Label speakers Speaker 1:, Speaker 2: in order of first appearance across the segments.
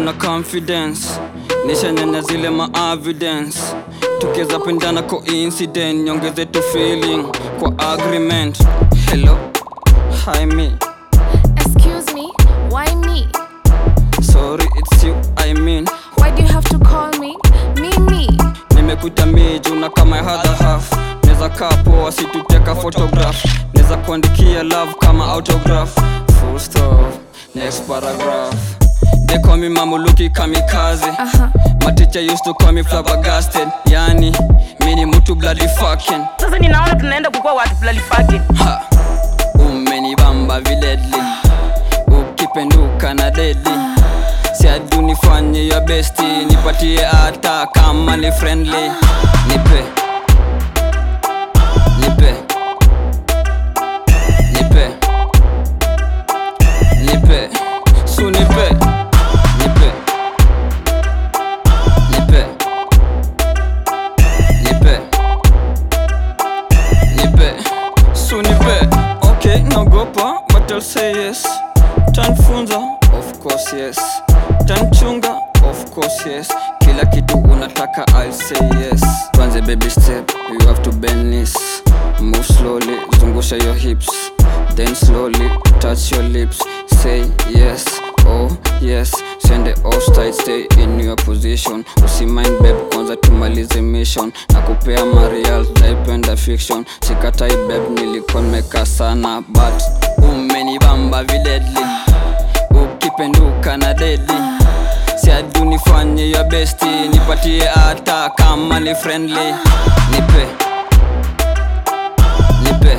Speaker 1: na confidence nishanyanya zile ma evidence tukiweza pendana coincident nyongeze tu feeling kwa agreement hello hi me
Speaker 2: Excuse me, why me?
Speaker 1: sorry it's you i mean
Speaker 2: Why do you have to call me? Me, me.
Speaker 1: nimekuita miju na kama ya other half neza kaa poa situteka photograph neza kuandikia love kama autograph full stop next paragraph they call me mamuluki kamikaze
Speaker 2: Uh-huh.
Speaker 1: my teacher used to call me flabbergasted yani mini mtu bloody fucking
Speaker 3: sasa ninaona tunaenda kukuwa watu bloody fucking
Speaker 1: ha umenibamba viledli ukipenduka na dedi siadu nifanye ya besti nipatie hata kama ni friendly nipe nipe nipe nipe su nipe nipe nipe nipe nipe su nipe okay naogopa but I'll say yes tanfunza of course yes tanchunga of course yes kila kitu unataka I'll say yes kwanze baby step you have to bend knees move slowly zungusha your hips then slowly touch your lips say yes oh yes sende offside stay in your position usimind babe kwanza tumalize mission na kupea marial naipenda fiction sikatai babe nilikuwa nimeka sana but umenibamba viledli ukipenduka na dedi siadu nifanye ya besti nipatie hata kama ni friendly nipe nipe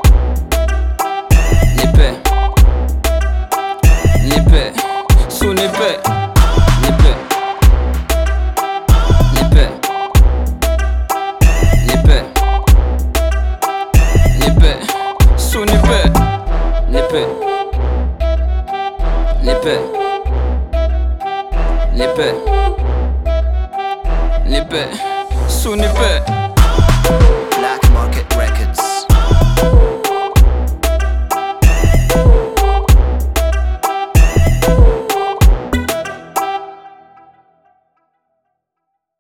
Speaker 1: nipe nipe su nipe nipe nipe nipe nipe su nipe nipe nipe nipe nipe su nipe